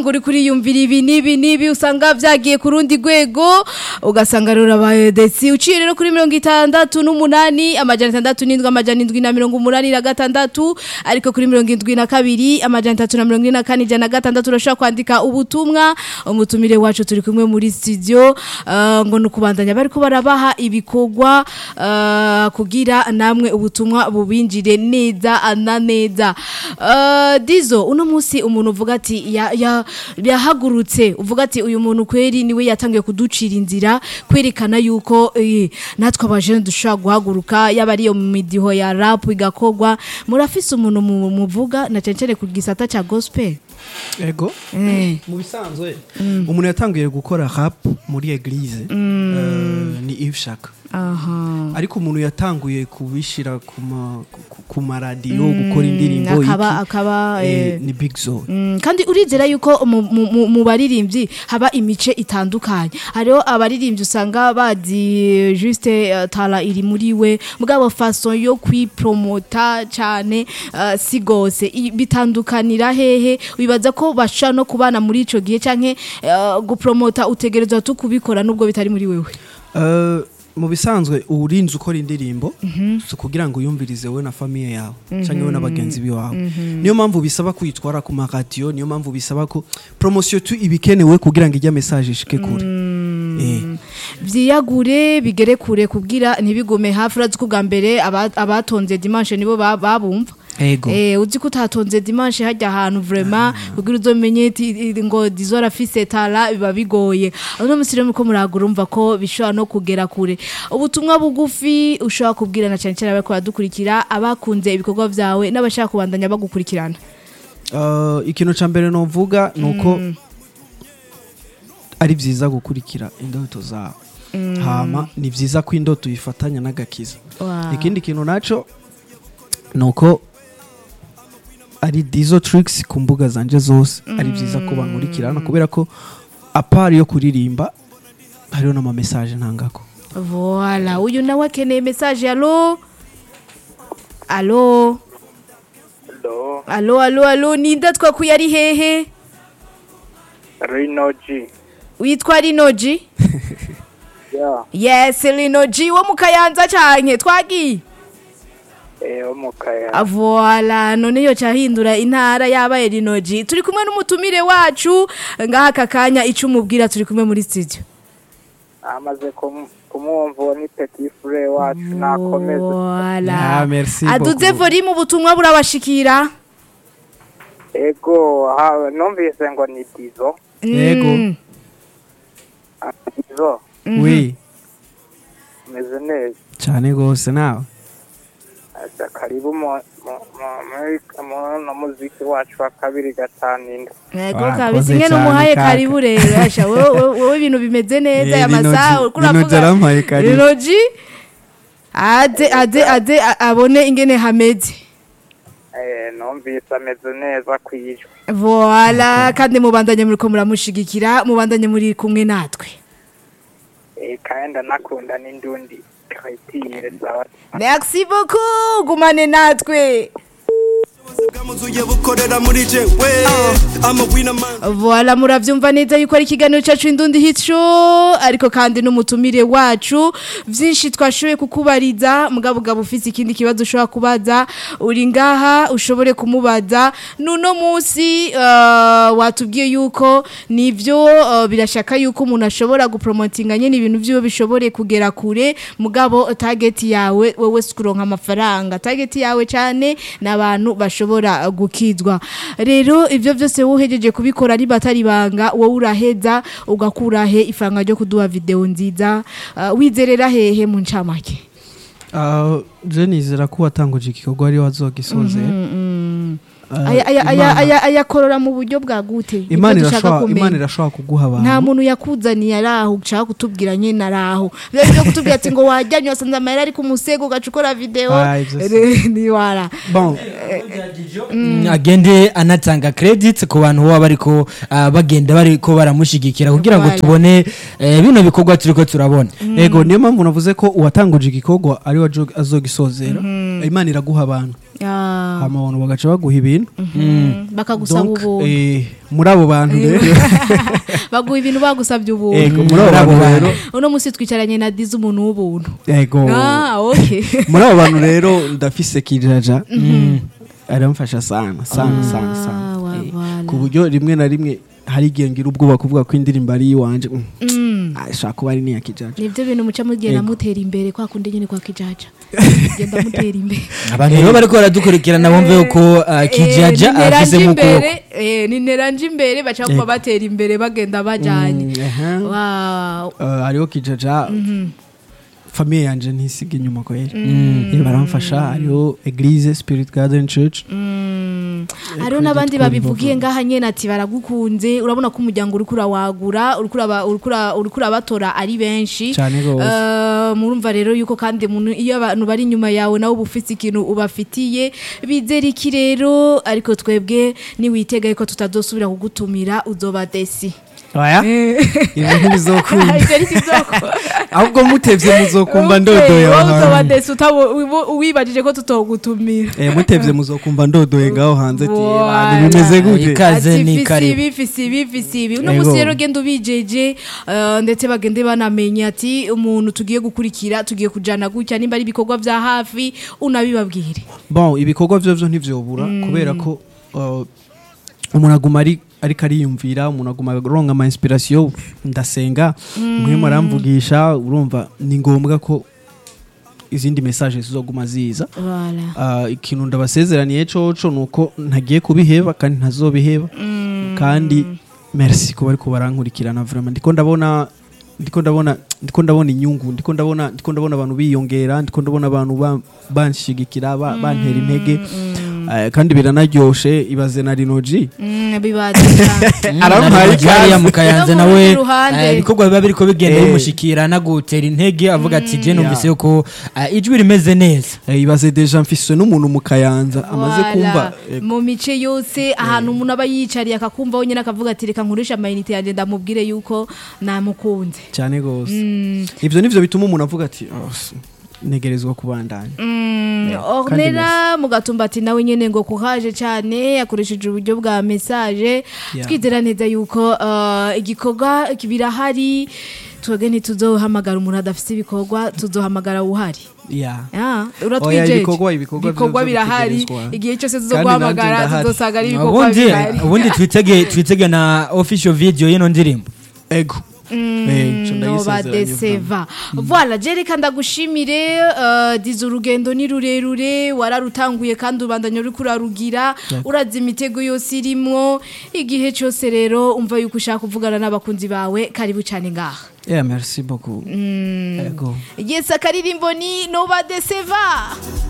ngo uri kuriyumvira ibi n'ibi n'ibi usanga vyagiye ku rundi rwego ugasanga rero abaye desi uciye rero kuri mirongo itandatu n'umunani amajana atandatu n'indwi amajana indwi na mirongo umunani na gatandatu ariko kuri mirongo indwi na kabiri amajana atatu na mirongo ine na kane ijana na gatandatu urashobora kwandika ubutumwa umutumire wacu turi kumwe muri studio uh, ngo ni ukubandanya bariko barabaha ibikorwa uh, kugira namwe ubutumwa bubinjire neza na neza uh, dizo uno munsi umuntu uvuga ati ya, ya, yahagurutse uvuga ati uyu muntu kweri niwe yatangiye kuducira inzira kwerekana yuko eh, natwe abajene dushobora guhaguruka yaba ariyo mu midiho ya rap igakogwa murafise umuntu mu- muvuga na cyane cyane ku gisata ca gospel ego eh. mu bisanzwe umuntu yatangiye gukora rap muri eglise eh, ni Yves Shaka aha ariko umuntu yatanguye kubishira ku ma- ku- ku maradiyo gukora indirimbo akaba iki, akaba eh, eh, ni Big Zo Mm, kandi urizera yuko mu- mu mu- mu baririmbyi haba imice itandukanye hariho abaririmbyi usanga bazi juste uh, tara iri muri we mugabo façon yo kwipromota cyane uh, si gose I- bitandukanira hehe wibaza ko bashobora no kubana muri ico gihe canke uh, gupromota utegerezwa tu kubikora nubwo bitari muri wewe Eh, mu bisanzwe urinze ukora indirimbo si kugira ngo uyumvirize wowe na famiye yawe cyangwa wowe n'abagenzi bawe niyo mpamvu bisaba kuyitwara ku maradiyo niyo mpamvu bisaba ko poromosiyo tu iba ikenewe kugira ngo ijya mesaje ishike kure Eh. vyiyagure bigere kure kubwira ntibigume hafi urazi ko ubwa mbere aba- abatonze dimanche nibo ba- babumva ego Eh uzi ko utatonze dimanche hajya ahantu vraiment kugira uzomenye iti- i- ngo dizora fise tara biba bigoye uno musi rero muko muragura umva ko bishobora no kugera kure ubutumwa bugufi ushobora kubwirana cyane cyane abako badukurikira abakunze ibikorwa vyawe n'abashaka kubandanya bagukurikirana Eh, ikintu cya mbere novuga ni uko ari byiza gukurikira indoto zawe hama ni byiza ko indoto uyifatanya n'agakiza Wow. ikindi kintu nacyo ni uko ari dizo tricks ku mbuga zanje zose ari byiza ko bankurikirana kubera ko apari yo kuririmba hariho n'amamesaje ntangako Voilà, uyu nawe akeneye message allo allo Hello, allo allo allo ninde twakuye ari hehe Rinoji. witwa Rinoji Yeah, yes Rinoji wo mu Kayanza canke twagiye eh, wo mu Kaya. Ah, Voilà, none yo cahindura intara yabaye Rinoji turi kumwe n'umutumire wacu ngaha aka kanya ico umubwira turi kumwe muri studio Amaze kum- kumwumva uwo ni petit frère wacu nakomeze. Voilà. Ah, merci aduze beaucoup. volume ubutumwa burabashikira Ego, ha, numvise ngo ni Dizo. Yego. Mm. Ah, Dizo, wi umeze neza. cyane rwose nawe Aza karibu mu mu- mu- muri- mu no muziki wacu wa kabiri gatanu indwi. Ego Wakoze kabisa ingene cyane umuhaye kaka. karibu rero asha wowe wowe- wowe ibintu bimeze neza Eh, ya masaha Rinoji- uriko uravuga- Rinoji arampaye karibu. Rinoji aze aze aze a- abone ingene hameze Eh, numvise ameze neza kwijwe. Voilà kandi mubandanye muriko muramushigikira mubandanye muri kumwe natwe Eh, kandi ndanakunda n'indundi. Kayitire zawe. Merci beaucoup gumane natwe bwamuzuye bukorera muri jewe ama wina man Voilà muravyumva neza yuko ari ikiganiro cacu indundi hit show ariko kandi n'umutumire wacu vyinshi twashoboye kukubariza mugabo gabo ufise ikindi kibazo ushobora kubaza uri ngaha ushobore kumubaza nuno musi uh, watubwiye yuko nivyo uh, birashaka yuko umuntu ashobora gupromotinga nyene ibintu vyiwe bishobore kugera kure mugabo target yawe wewe sikuronka amafaranga target yawe cane n'abantu bashobora uh, gukizwa rero ivyo vyose wohejeje kubikora ari batari banga wowe uraheza ugakura he ifaranga ryo kuduha video nziza uh, wizerera hehe mu ncamake Ah, je nizera ko watanguje igikorwa ari wazogisoze Ah, aya aya aya Imana- aya ayakorora mu buryo bwa gute Nivyo imana dushaka irashobora kumenya. imana irashobora kuguha nta abantu muntu yakuzaniye araho ushaka kutubwira nyene araho rero byo kutubwira ati ngo wajyanye wasanze amayera ari ku musego ugaca ukora video Ah, ivyo si- Re- ni wara bon agende anatanga credit ku bantu baba bariko ah, bagenda bariko baramushigikira kugira ngo Voilà. tubone eh, bino bikorwa turiko turabona ego niyo mpamvu navuze ko uwatanguje igikorwa ari we azo- azogisozera imana iraguha abantu Ah, hama abantu bagaca baguha ibintu mm, bakagusaba Donc, ubuntu eh, muri abo bantu rero baguha ibintu bagusabye ubuntu Ego, muri abo bantu rero uno munsi twicaranye na dizi umuntu w'ubuntu ego ah okay muri abo bantu rero ndafise kijaja aramfasha sana sana sana sana Ah, wa- Eh, wala. ku buryo rimwe na rimwe hari igihe ngira ubwoba kuvuga ko indirimbo ari iwanje mm, Mm. ah, ishobora kuba ari n'iya kijaja nibyo bintu muca mugenda Ego. mutera imbere kwa kundi nyine kwa kijaja genda mutera imbere abantu rero bariko baradukurikirana bumve yuko ah, kijaja afise mu kuboko ni neranje imbere baca kuba batera imbere bagenda bajanye Mm, aha. wow Eh, hariho kijaja famiye yanje ntisiga inyuma kwera Eh, baramfasha hariho eglise spirit garden church Mm. hariho Credit n'abandi Card babivugiye Revolver. ngaha nyene ati baragukunze urabona ko umuryango uriko urawagura uriko uraba- uriko ura- uriko urabatora ari benshi Cane gose. Eh, murumva rero yuko kandi umuntu- iyo abantu bari inyuma yawe nawe uba ufite ikintu ubafitiye bizera iki rero ariko twebwe niwitega yuko tutazosubira kugutumira uzoba desi oya ibyo ntibizokunda Ivyo ni kizoko. ahubwo mutevye muzokumva Okay, ndodoye wowe aho uzoba hanze desi utabo- ubu- wibajije ko tutogutumira Eh, mutevye muzokumva ndodoye ngaho hanze ati Voilà. abantu bimeze gute Ikaze Ati ni fisi karibu. ibi fisi ibi fisi ibi uno Ego. munsi rero genda ubijeje eh, ndetse bagende banamenya ati umuntu tugiye gukurikira tugiye kujana gutya nimba ari ibikorwa vya hafi unabibabwire bon ibikorwa vyo vyo ntivyobura kubera ko uh, umuntu aguma ari ariko ariyumvira umuntu aguma aronka ama inspiration ndasenga muhemu aramvugisha urumva ni ngombwa ko izindi message zizoguma ziza Voilà. uh, ikintu ndabasezeraniye coco nuko ntagiye kubiheba kandi ntazobiheba kandi merci kuba ariko barankurikirana vraiment ndiko ndabona ndiko ndabona ndiko ndabona inyungu ndiko ndabona ndiko ndabona abantu biyongera ndiko ndabona abantu ba- banshigikira ba- bantera intege Eh, kandi biranaryoshe ibaze na rinoji Mm, bibadika aramuhaye hariya ikaze mu kayanza No mu nawe rundi ruhande. eh, ibikorwa biba biriko bigenda Eh. bimushikira anagutera intege avuga ati je numvise Yeah. yuko ah, ijwi rimeze neza Eh, ibaze deja mfise n'umuntu mu kayanza amaze Voilà. kumva eh, mu mice yose ahantu umuntu aba yicariye akakumva wenyine akavuga ati reka nkurisha amayinite yanjye ndamubwire yuko namukunze cyane gose Mm. ivyo nivyo bituma umuntu avuga ati "Oh, s- negerezwa kubandanya Mm, kandi ornera mugatumba ati nawe nyene ngo kuhaje cyane yakoresheje uburyo bwa message Yeah. twizera neza yuko uh, igikorwa birahari twebwe ntituzohamagara umuntu adafite ibikorwa tuzohamagara uhari yeah. Ah, Oya, uratwijeje ibikorwa- ibikorwa ibikorwa vyo birahari bitegerezwa. igihe cyose Kandi tuzoguhamagara nanje ndahari. tuzosanga ari ibikorwa ubundi bihari ubundi twitege twitege na official video y'ino ndirimbo ego Eh, ico no ndayisezeranye badeseva voilà jereka ndagushimire uh, diza urugendo ni rurerure wararutanguye kandi ubandanya uri kurarugira uraza imitego yose irimwo igihe cyose rero umva yuko ushaka kuvugana n'abakunzi bawe karibu cyane ngaha yeah merci beaucoup ego yes akaririmbo ni no badeseva